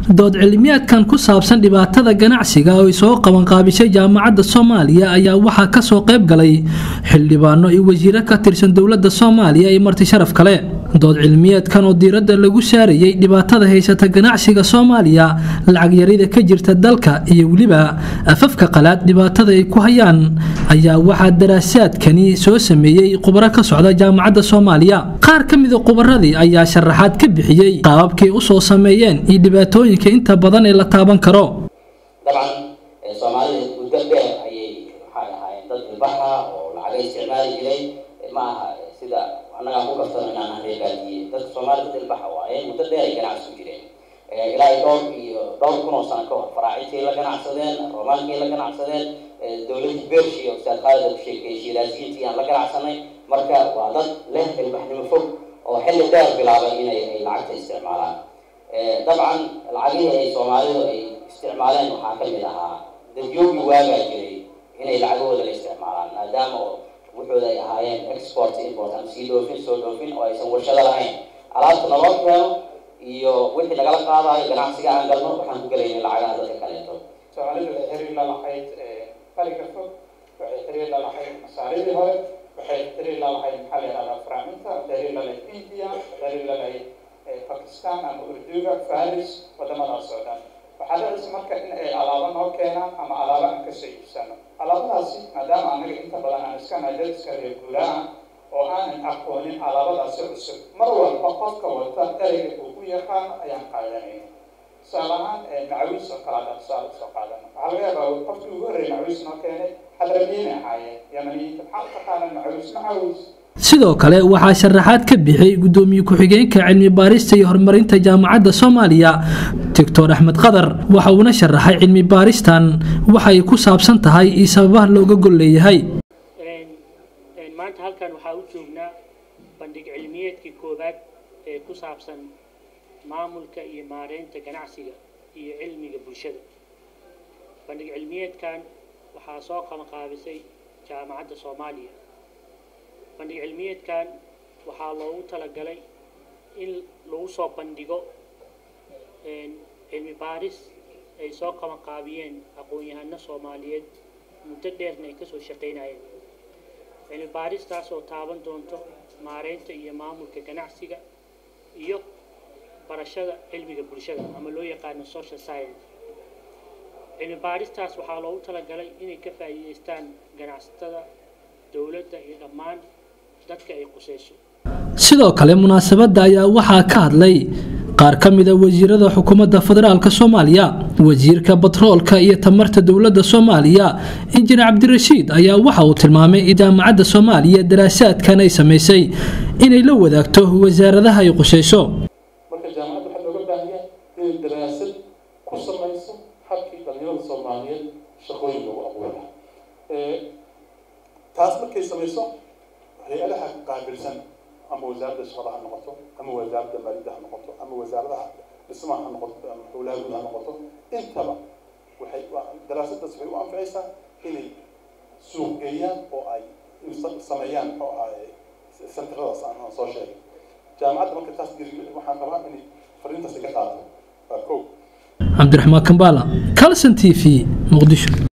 dood cilmiyaadkan ku saabsan dhibaatada ganacsiga oo ay soo qabanqaabisay jaamacadda soomaaliya ayaa waxaa kasoo qayb galay xildhibaano iyo wasiiro ka tirsan dowladda soomaaliya iyo marti sharaf kale dood cilmiyeedkan oo diiradda lagu saarayay dhibaatada haysata ganacsiga soomaaliya lacag yarida ka jirta dalka iyo weliba afafka qalaad dhibaatada ay ku hayaan ayaa waxaa daraasaadkani soo sameeyey khubaro ka socda jaamacadda soomaaliya qaar ka mida khubaradii ayaa sharaxaad ka bixiyey qaababkay usoo sameeyeen iyo dhibaatooyinka inta badan ee la taaban karo dabcan soomaalida muddo dheer ayay maxay ahaayeen dad ilbaxa oo lacaga isticmaali jiray ma aha sida annagaan ku kaftano inaan areegaadiye dadka soomaalida dad ilbaxa waaye muddo dheer ay ganacsi ku jireen ilaa iyo dhowr iyo dhowr kun oo sano ka hor faraacintii la ganacsadeen roomaankii la ganacsadeen dowladii bershi oo ustaad khaalid ku sheekeeyey shiiraasiyiintii aan la ganacsanay marka waa dad leh ilbaxnimo fog oo xilli dheer bilaabay inay ay lacagta isticmaalaan dabcan lacagihii ay soomaalidu ay isticmaaleen waxaa ka mid ahaa dadyoogi waagaa jiray inay lacagahooda la isticmaalaan maadaama oo wuxooda ay ahaayeen export import ama sii dhoofin soo dhoofin oo aysan warshado lahayn alaabta naloo keeno iyo wixii lagala qaadayo ganacsiga aan galno waxaan ku gelaynay lacagaha dadka kaleeto soomaalidu waxay xiriir la lahayd bariga fog waxay xiriir la lahayd masaaridii hore waxay xiriir la lahayd maxaa la yihahdaa faraaminta xiriir la lahayd india xiriir la lahayd bakistan ama urduga faris wadamadaas oo dhan waxaa dhacaysa marka in ay alaabo noo keenaan ama alaabo aan kasoo iibsano alaabadaasi maadaama anaga inta badan aan iska nahay iska reer guuraan oo aanan aqoonin alaabadaasi cusub mar walba qofka wata ereyga uu ku yaqaan ayaan qaadanayna tusaale ahaan macawiis oo kale hadaan tusaale usoo qaadano waxaa laga yaabaa qofkii ugu horreeyay macawiis noo keenay xadramiyiin ahaayeen yamaniyiinta maxaa taqaana macawiis macawiis sidoo kale waxaa sharaxaad ka bixiyey gudoomiye ku-xigeenka cilmi baarista iyo horumarinta jaamacadda soomaaliya doctor axmed qadar waxa uuna sharaxay cilmi baaristan waxa ay ku saabsan tahay iyo sababaha looga gol leeyahay maanta halkan waxaa u joognaa bandhig cilmiyeedkii koowaad ee ku saabsan maamulka iyo maareynta ganacsiga iyo cilmiga bulshada bandhig cilmiyeedkan waxaa soo qabanqaabisay jaamacadda soomaaliya bandhig cilmiyeedkan waxaa loogu talagalay in lagu soo bandhigo cilmi baaris ay soo qabanqaabiyeen aqoon-yahano soomaaliyeed muddo dheerna ay kasoo shaqeynayeen cilmi baaristaas oo taaban doonto maareynta iyo maamulka ganacsiga iyo barashada cilmiga bulshada ama loo yaqaano social science cilmi baaristaas waxaa loogu talagalay inay ka faa'iideystaan ganacsatada dowladda iyo dhammaan dadka ay quseyso sidoo kale munaasabadda ayaa waxaa ka hadlay qaar ka mida wasiirada xukuumadda federaalk soomaaliya wasiirka batroolka iyo tamarta dowladda soomaaliya injineer cabdirashiid ayaa waxa uu tilmaamay in jaamacadda soomaaliya daraasaadkan ay samaysay inay la wadaagto wasaaradaha ay quseyso marka jaamacadda waxaa looga baahanyaa inay daraasad ku samayso habkii dhalinyarada soomaaliyeed shaqooyin lagu abuura taas markay samayso hay-adaha qaabilsan ama wasaaradda shaqada ha noqoto ama wasaaradda maaliyadda ha noqoto ama wasaaradaha dhismaha ha noqoto ama howlaha guud ha noqoto intaba waxay daraasadaas waxay u anficaysaa inay suuq geeyaan oo ay sameeyaan muxuu ahaay senteradaas aan aan soo sheegay jaamacadda marka taas geri waxaan rabaa inay fariintaas iga qaato waa kow cabdiraxmaan kambaala calson t v muqdisho